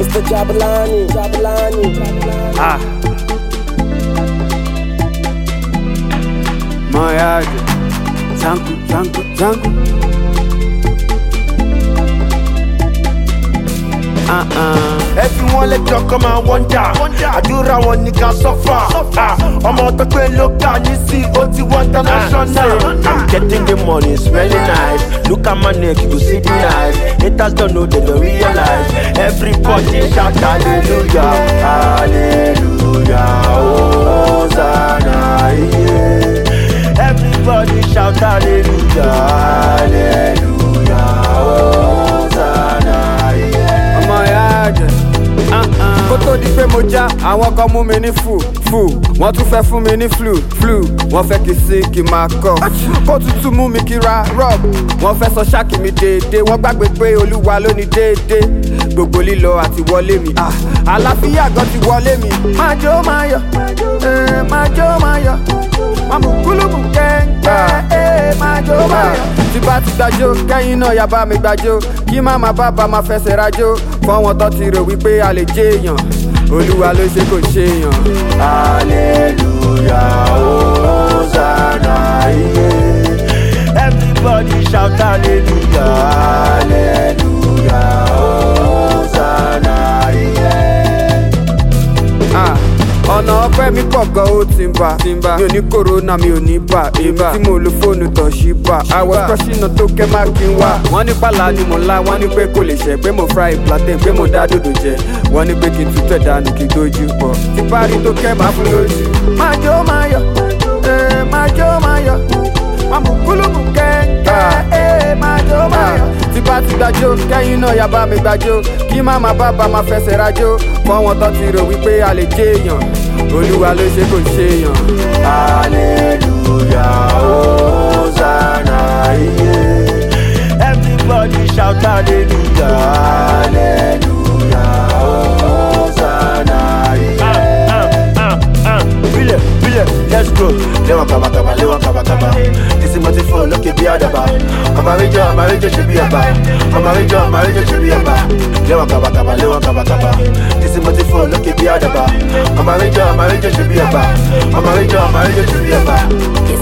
Mr. Jabalani, Jabalani, Jabalani. Ah. Moyaje. Zangu, zangu, zangu. Uh-uh. ẹ fi wọn lẹjọ kọ máa wọnjà àdúrà wọn ní ká sọfà ọmọ tó pé ló kà ní sí ó ti wọ international. i'm getting the money smelling nice look at my neck you go see the knife haters don't know they don't realize everybody shout hallelujah hallelujah hosanna yeah. everybody shout hallelujah hallelujah hosanna yeah. ọmọ ìyá àjẹ. kó tó di pé mo já àwọn kan mú mi ní fù fù wọ́n tún fẹ́ fún mi ní flu flu wọ́n fẹ́ kí sí kí máa kọ́ kó tútù mú mi kí ra rub wọ́n fẹ́ sọ ṣáàkì mi déédé wọ́n gbàgbé pé olúwa ló ní déédé gbogbo lílọ àti wọlé mi ah, àlàáfíà gan ti wọlé mi. máa jó máa yọ eh, máa jó máa yọ máa mú kúlùmù kẹ́ńkẹ́ eh, máa jó máa yọ. tí bá ti gbàjó kẹ́yìn náà yá bá mi gbàjó kí má má bá bá máa fẹsẹ̀ rajó fọ́wọ́n tó ti rò wípé a lè jẹ́ èèyàn olúwa ló ṣe kò ṣe èèyàn. Hallelujah, Hosanna, yeah. Everybody shout hallelujah, hallelujah, Hosanna, yeah. Ah, ọ̀nà ọpẹ́ mi pọ̀ gan ó ti ń bá mi ò ní kòrónà mi ò ní bà èmi tí mo lo fóònù tọ̀ sí bà àwọ̀ kọ́sínà tó kẹ́ má kí n wá. wọ́n ní pàlà ni mo ńlá wọ́n ní pé kò lè ṣẹ́ pé mo fry plantain pé mo dá dòdò jẹ wọ́n ní pé kí n tutù ẹ̀dánù kí n dojú pọ̀ tí parí tó kẹ́ máa fún lójú. máa jó máa yọ eh, máa jó máa yọ máa mú kúlùmù kẹ́ńkẹ́ eh, máa jó máa yọ. tí bá ti gbàjó kẹ́yìn náà yá bá mi gbàjó kí má má bá bá máa fẹsẹ̀ rajó fọ́wọ́n tó ti rò wípé a lè jẹ́ èèyàn olúwa ló ṣe kò ṣe èèyàn. Hallelujah, Hosanna, yeah. Everybody shout hallelujah, hallelujah, Hosanna, yeah. Bile, bile, let's go. Lewa kaba kaba, lewa kaba kaba. This is my phone, look at the other I'm a ranger, I'm a ranger, should be a bar. I'm a ranger, I'm a ranger, should be a bar. Lewa kaba kaba, lewa kaba kaba. This is my phone, look at the other I'm a ranger, I'm a ranger, should be a bar. I'm a ranger, I'm a ranger, should be a bar.